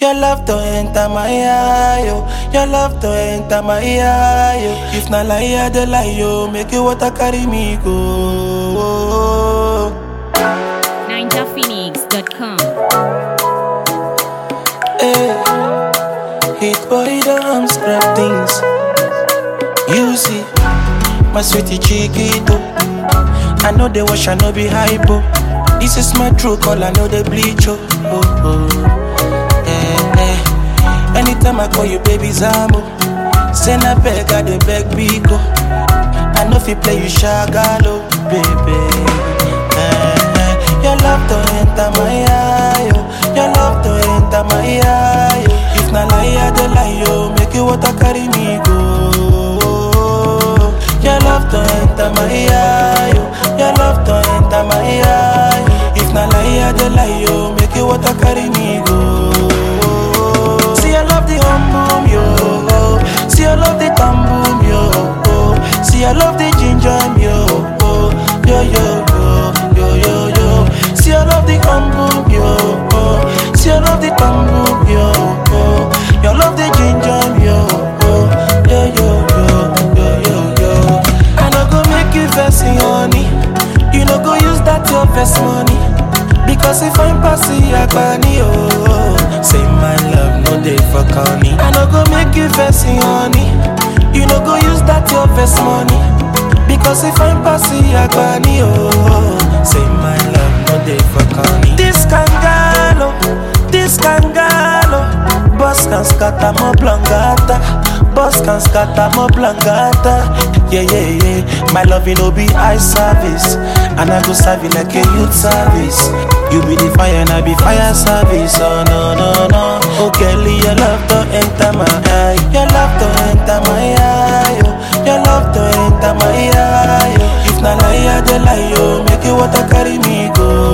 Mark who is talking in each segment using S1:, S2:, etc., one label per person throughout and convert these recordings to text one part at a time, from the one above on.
S1: Your love to enter my eye, yo. Your love to enter my eye, yo. If na lie, I dey lie, yo. Make you water carry me go.
S2: NinjaPhoenix.com.
S1: Hey. Hit boy, don't scrap things. You see, my sweetie chiquito. I know they wash, I know be hypo. This is my true call, I know they bleach, oh. oh, oh. Eh, eh. Anytime I call you, baby Zambo. Send a beg, I dey beg Biko. I know if you play, you shagalo, baby. Eh, eh. Your love to enter my eye, yo. Your love to enter my eye, yo. If na lie, I dey lie, yo. Make you water carry me go. Your love to enter my eye, yo. Your love to enter my eye. If na lie, I dey lie, yo. Make you water carry me go. See, I love the hum boom, yo. See, I love the thumb boom, yo. See, I love the ginger, yo. Yo, yo, yo, yo, yo, yo. See, I love the hum boom, yo. See, I love the thumb boom, yo. You love the ginger, yo. Yo, yo, yo, yo, yo, yo. I no go make you vex, honey. You no go use that your best money. Because if I'm passing Agbani, oh Say my love, no day for corny I no go make you vex, honey You no go use that your best money Because if I'm passing Agbani, oh Say my love, no day for corny This kangalo, this kangalo Boss can scatter more blangata Boss can scatter more blangata Yeah, yeah, yeah My love, no be eye service And I go serve you like a youth service You be the fire and I be fire service Oh, no, no, no Oh, Kelly, your love to enter my eye Your love to enter my eye oh. Your love to enter my eye oh. If na lie, I dey lie, oh. Make you water carry me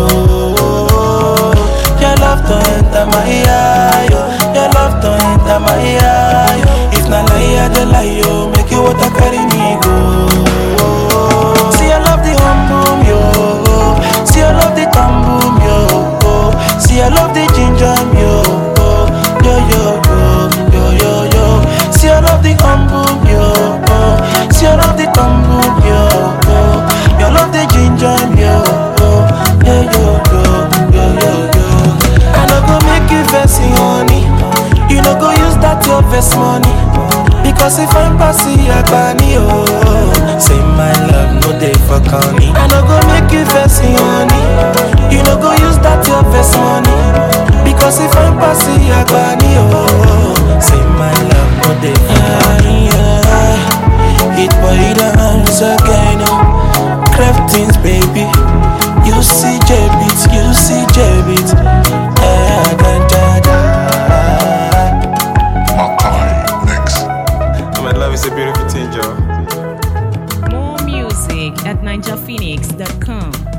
S1: go Your love to enter my eye oh. Your love to enter my eye oh. If na lie, I dey lie, oh. Make you water carry me go See, I love the hum boom, yo. See, I love the thumb boom, yo. See, I love the ginger, yo. Yo, yo, yo, yo, yo, yo. See, I love the hum boom, yo. See, I love the thumb boom, yo. You love the ginger, yo. Yo, yo, yo, yo, yo, yo. I no go make you vex, honey. You no go use that your best money. Because if I'm passing Agbani, oh Say my love, no day for corny I no go make you vex, honey You no go use that your best money Because if I'm passing Agbani, oh Say my love, no day for corny yeah. Hit boy dance again, oh Craftings, baby You see J-Beat, you see J-Beat Eh, da, da, da.
S3: Makai Mix.
S4: My love is a beautiful thing, Joe.
S2: More music at NinjaPhoenix.com.